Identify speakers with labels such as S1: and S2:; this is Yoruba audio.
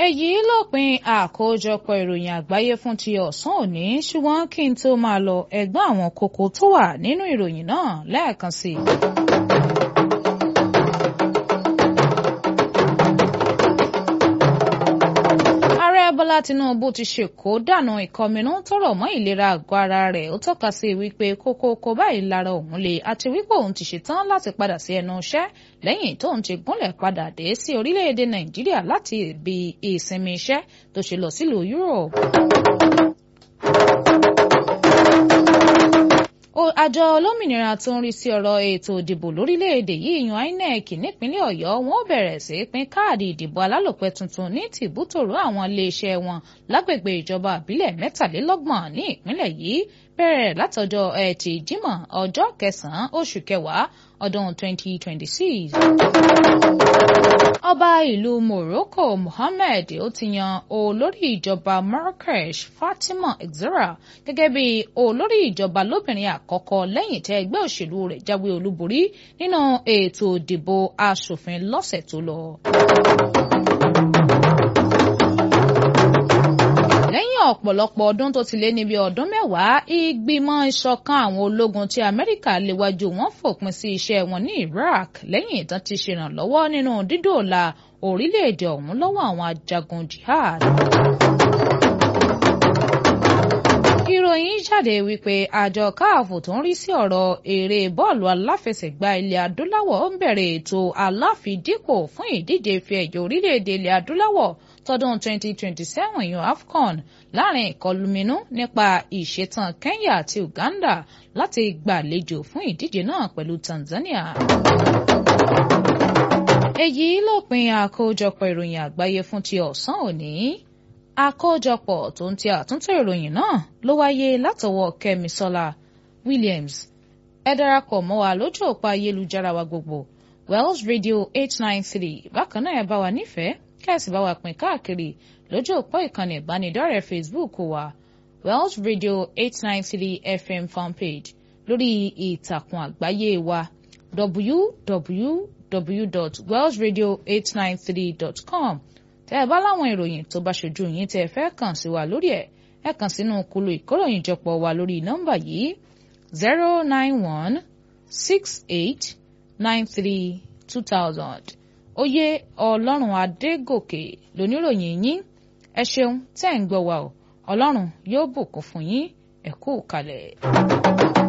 S1: èyí lópin àkójọpọ̀ ìròyìn àgbáyé fún ti ọ̀sán òní ṣùgbọ́n kí n tó máa lọ ẹ̀gbọ́n àwọn kókó tó wà nínú ìròyìn náà lẹ́ẹ̀kan sí i. Bọ́lá Tinubu ti ṣèkó dànù ìkọminú tọrọ mọ́ ìlera àgọ́ ara rẹ̀ ó tọ́ka sí wípé kókókó báyìí lára òun le àti wípé òun ti ṣetán láti padà sí ẹnu iṣẹ́ lẹ́yìn tóun ti gúnlẹ̀ padà dé sí orílẹ̀-èdè Nàìjíríà láti ibi ìsinmi iṣẹ́ tó ṣe lọ sílùú Europe. àjọ olómìnira tó ń rí sí ọ̀rọ̀ ètò ìdìbò lórílẹ̀‐èdè yìí yan INEC nípínlẹ̀ Ọ̀yọ́ wọn ó bẹ̀rẹ̀ sí pín káàdì ìdìbò alálòpẹ́ tuntun ní tìbútòrò àwọn iléeṣẹ́ wọn lágbègbè ìjọba àbílẹ̀ mẹ́tàlélọ́gbọ̀n ní ìpínlẹ̀ yìí bẹ̀rẹ̀ látọjọ́ ẹtì Jímọ̀ ọjọ́ kẹsàn-án oṣù kẹwàá ọdún 2026. ọba ìlú Morocco Mohammed ó ti yan olórí ìjọba Marrakesh Fatima Exera gẹ́gẹ́ bí olórí ìjọba lóbìnrin àkọ́kọ́ lẹ́yìn tẹ́ ẹgbẹ́ òṣèlú rẹ̀ jáwé olúborí nínú ètò ìdìbò aṣòfin lọ́sẹ̀ tó lọ. lẹ́yìn ọ̀pọ̀lọpọ̀ ọdún tó ti lé níbi ọdún mẹ́wàá ìgbìmọ̀ ìṣọ̀kan àwọn ológun ti Amẹ́ríkà léwájú wọn fòpin sí iṣẹ́ wọn ní Iraq lẹ́yìn ìtàn ti ṣèrànlọ́wọ́ nínú dídòòlà orílẹ̀-èdè ọ̀hún lọ́wọ́ àwọn ajagun jihad. ìròyìn jáde wípé àjọ káàfù tó ń rí sí ọ̀rọ̀ eré bọ́ọ̀lù aláfẹsẹ̀gbá ilẹ̀ adúláwọ̀ ń bẹ̀rẹ̀ ètò aláfidípò fún ìdíje ife ẹ̀yẹ orílẹ̀-èdè ilẹ̀ adúláwọ̀ tọdún 2027 yan AFCON láàrin ìkọlùmínú nípa ìṣetán Kenya àti Uganda láti gbàlejò fún ìdíje náà pẹ̀lú Tanzania. èyí lópin àkójọpọ̀ ìròyìn àgbáyé fún ti ọ̀sán òní àkójọpọ̀ tó ń ti àtúntò ìròyìn náà ló wáyé látọwọ́ Kẹ́misọ́lá Williams ẹ darapọ̀ mọ́ wa lójú òpó ayélujára wa gbogbo Wells Radio 893 bákan náà ẹ bá wa nífẹ̀ẹ́ kẹ́sì bá wa pín káàkiri lójú òpó ìkànnì ìbánidọ́rẹ̀ẹ́ Facebook wa Wells Radio 893 FM fanpage lórí ìtàkùn àgbáyé wa www.wellsradio893.com tẹ́ ẹ bá láwọn ìròyìn tó bá ṣojú yín tẹ́ ẹ fẹ́ kàn sí wa lórí ẹ̀ ẹ kàn sínú kulu ìkóròyìnjọpọ̀ wa lórí nọ́mbà yìí zero nine one six eight nine three two thousand oyè ọlọ́run adégòkè lóníròyìn yín ẹ ṣeun tẹ́ ń gbọ́ wa o ọlọ́run yóò bùkún fún yín ẹ kú kalẹ̀.